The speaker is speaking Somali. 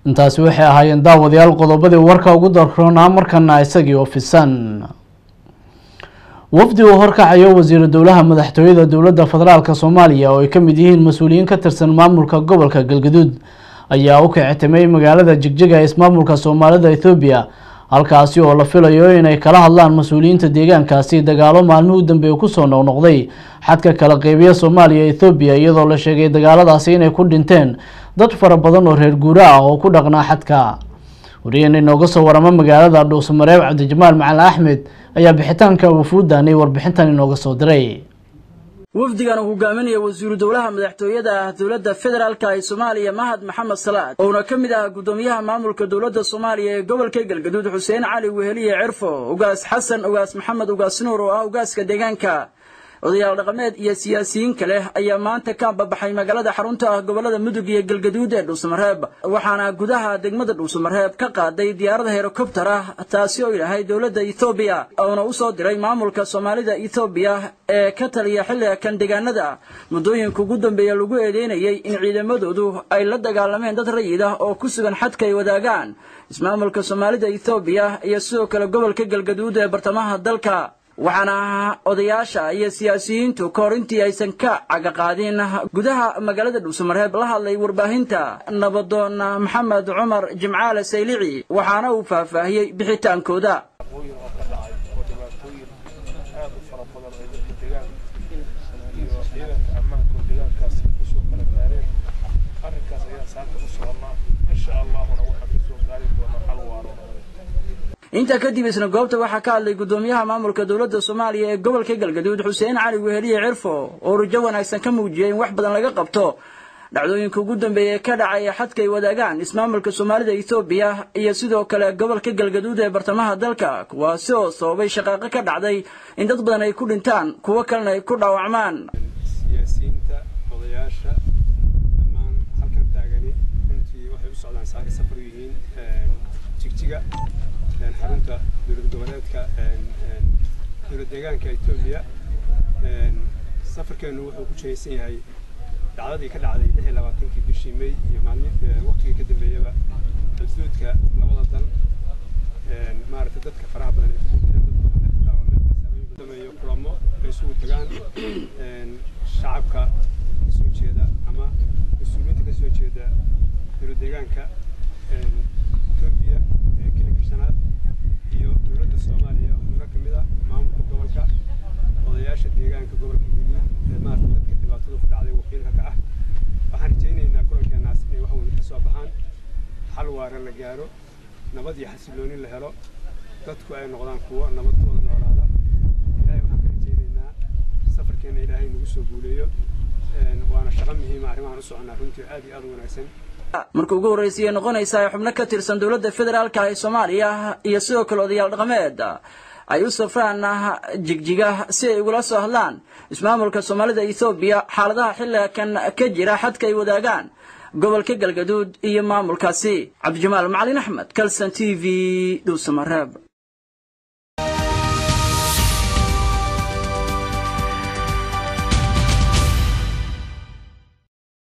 intaasi waxay ahaayeen daawadayaal qodobadii warka ugu darroonaa markana isagii ofisan wafdi uu horkacayo wasiiru dowlaha madaxtooyada dowladda federaalk soomaaliya oo ay ka mid yihiin mas-uuliyiin ka tirsan maamulka gobolka galgaduud ayaa u kicitimay magaalada jigjiga ee ismaamulka soomaalida ethoobiya halkaasi oo la filayo inay kala hadlaan mas-uuliyiinta deegaankaasi dagaalo maalmihii u dambeeye kusoo noqnoqday xadka kala qeybiya soomaaliya ethoobiya iyadoo la sheegay dagaaladaasi inay ku dhinteen dad fara badan oo reer guura ah oo ku dhaqnaa xadka wariyeen inooga soo waramo magaalada dhuusamareeb cabdijamaal macalin axmed ayaa bixitaanka wafuudanay warbixintan inooga soo diray wafdigan uu hogaaminaya wasiiru dowlaha madaxtooyada ah dowladda federaalka ee soomaaliya mahad maxamed salaad ouna ka mid ah guddoomiyaha maamulka dowladda soomaaliya ee gobolka galgaduud xuseen cali weheliye cirfo ugaas xasan ugaas maxamed ugaas nuur oo ah ugaaska deegaanka odayaal dhaqameed iyo siyaasiyiin kale ayaa maanta ka babaxay magaalada xarunta ah gobolada mudug iyo galgaduud ee dhuusamareeb waxaana gudaha degmada dhuusamareeb ka qaaday diyaarada herokobtar ah taasi oo ilahay dowladda ethoobiya uuna usoo diray maamulka soomaalida ethoobiya ee ka taliya xilliga kan deegaanada muddooyinka ugu dambeeya lagu eedeynayay in ciidamadoodu ay la dagaalameen dad rayid ah oo ku sugan xadka ay wadaagaan ismaamulka soomaalida ethoobiya iyo sidoo kale gobolka galgaduud ee bartamaha dalka waxaana odayaasha iyo siyaasiyiintu ka hor intii aysan ka cagaqaadin gudaha magaalada dhuusamareeb la hadlay warbaahinta nabadoon maxamed cumar jimcaale saylici waxaana uu faahfaahiyey bixitaankooda intaa kadib isna goobta waxaa ka hadlay guddoomiyaha maamulka dowladda soomaaliya ee gobolka galgaduud xuseen cali weheliye cirfo oo rujo wanaagsan ka muujiyay in wax badan laga qabto dhacdooyinka ugu dambeeya ee ka dhacay xadka ay wadaagaan ismaamulka soomaalida ethoobiya iyo sidoo kale gobolka galgaduud ee bartamaha dalka kuwaasi oo sababay shaqaaqo ka dhacday in dad badan ay ku dhintaan kuwo kalena ay ku dhaawacmaan siyaasiyiinta odayaasha dhammaan halkan taagani runtii waxay u socdaan saari safar yihiin jigjiga xarunta dowlad goboleedka dowlad deegaanka etoobiya safarkeenu wuxuu ku jihaysan yahay dhacdadii ka dhacday lix iyo labaatankii bishii may iyo maalmi waqtigii ka dambeeyaba xuduudka labada dal maaragtay dadka faraha badan ee sameeyo kulamo ay isugu tagaan shacabka kasoo jeeda ama mas-uuliyiinta kasoo jeeda dowlad deegaanka etoobiya ee kilinka shanaad iyo dowladda soomaaliya xubno ka mid ah maamulka gobolka odayaasha deegaanka gobolka guduud ee maarata dadka dhibaatadu ku dhacday wakiilka ka ah waxaan rajaynaynaa kulankeenaas inay wax weyn ka soo baxaan xal waara la gaaro nabad iyo xasilooni la helo dadku ay noqdaan kuwo nabadkooda noolaada ilaahay waxaan ka rajaynaynaa safarkeenna ilaahay nagu soo guuleeyo waana shaqo muhiima arrimahan u soconnaa runtii aad iyo aad u wanaagsan marka ugu horreysay ay noqonaysaa xubno ka tirsan dowladda federaalka ee soomaaliya iyo sidoo kale odayaal dhaqameed ay u safraan jigjiga si ay ugula soo hadlaan ismaamulka soomaalida ethoobiya xaaladaha xilliga kan ka jira xadka ay wadaagaan gobolka galgaduud iyo maamulkaasi cabdijamaal macalin axmed kalson t v dhuusamareeb